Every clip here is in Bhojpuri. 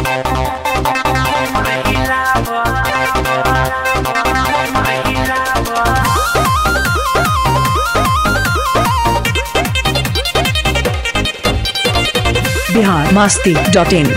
बिहार मस्ती डॉट इन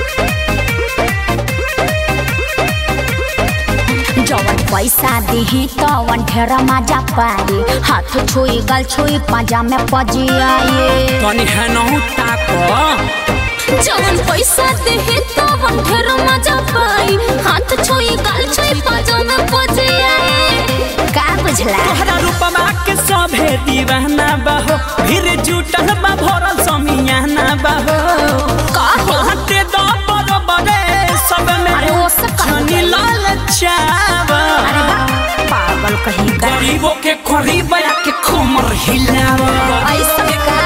जवन पैसा दिही तवन ढेर मजा पाई हाथ छुई गल छुई पाजा में पजियाए तनी है नहु ताको जवन पैसा दिही तवन ढेर मजा पाई हाथ छुई गल छुई पाजा में पजियाए का बुझला तोहरा रूपमा के सभे दीवाना बाहो भीड़ जुटल बा भरल समियाना बाहो काहो हाथे दो बरोबरे सब में अरे वो सब कहाँ छनी लाल चावा अरे बा, पागल कहीं का गरीबों के करीब के कोमर हिलावा ऐसा का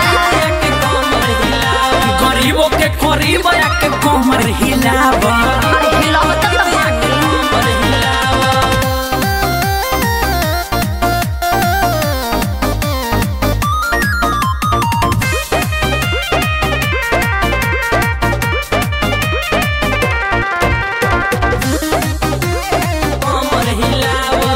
गरीबों के करीब के कोमर हिलावा अरे हिलावत तो बाटे कोमर हिलावा कोमर हिलावा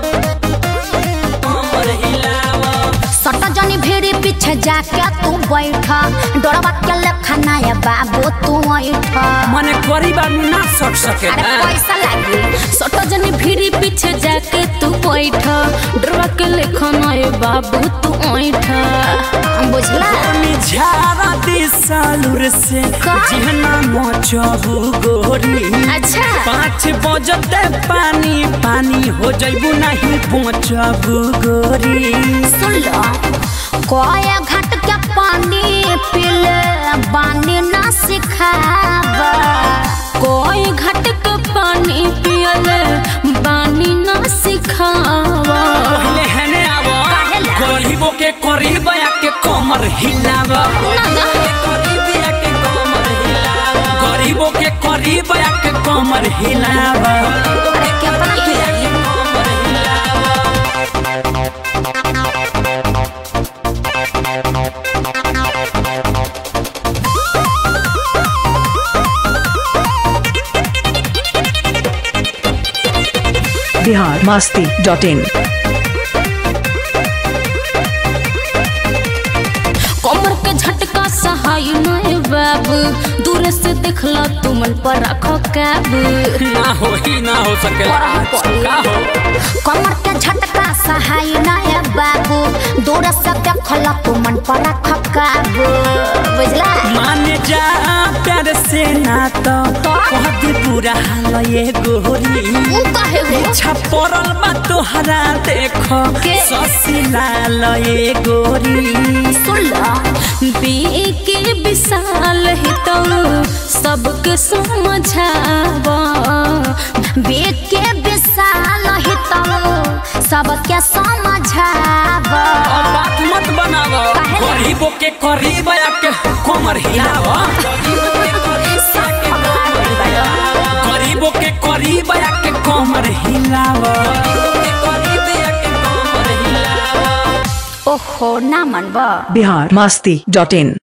कोमर हिलावा सट जनी भेड़ी पीछे जाके तू बैठा डरवा के लेखा नया बाबू तू ऐठा मने करीबा ना सट अरे सकेला पैसा लागी सट जनी भेड़ी पीछे जाके तू बैठा डरवा के लेखा नया बाबू तू ऐठा बुझला मी झारा दिसालुर से का? जिहना मोचहु गोरी अच्छा पाँच बजते पानी पानी हो जइबू नहीं पहुँचबू गोरी सुन लो कोया घाट के पानी पीले बानी ना सिखावा कोई घाट के पानी पियले बानी ना सिखावा पहले हने आवो काहेला? गरीबों के करीब आके कमर हिलावा ना ना गरीब आके कमर हिलावा गरीबों के करीब आके कमर हिलावा अरे क्या पता हिलाइए कमर हिलावा बिहार मस्ती डॉट इन कमर के झटका सहाय नए बाबू दूर से देखला तू मन पर रखो कैब ना हो ही ना हो सकेला का हो कमर के झटका सहाय नए बाबू दूर से देखला तू मन पर रखो कैब बुझला मान जा प्यार से ना तो बहुत बुरा हाल ये गोरी ऊ काहे हो छपरल बा तोहरा देखो के? ससिलाल ये गोरी सुन ला के विशाल ही तो सबके समझावा के विशाल ही तो सबके समझावा अब बात मत बनावो काहे? गरीबों के करीब आके कमर हिलावो गरीबों के करीब आके कमर हिलावो ओहो ना मनबा बिहार मस्ती डॉट इन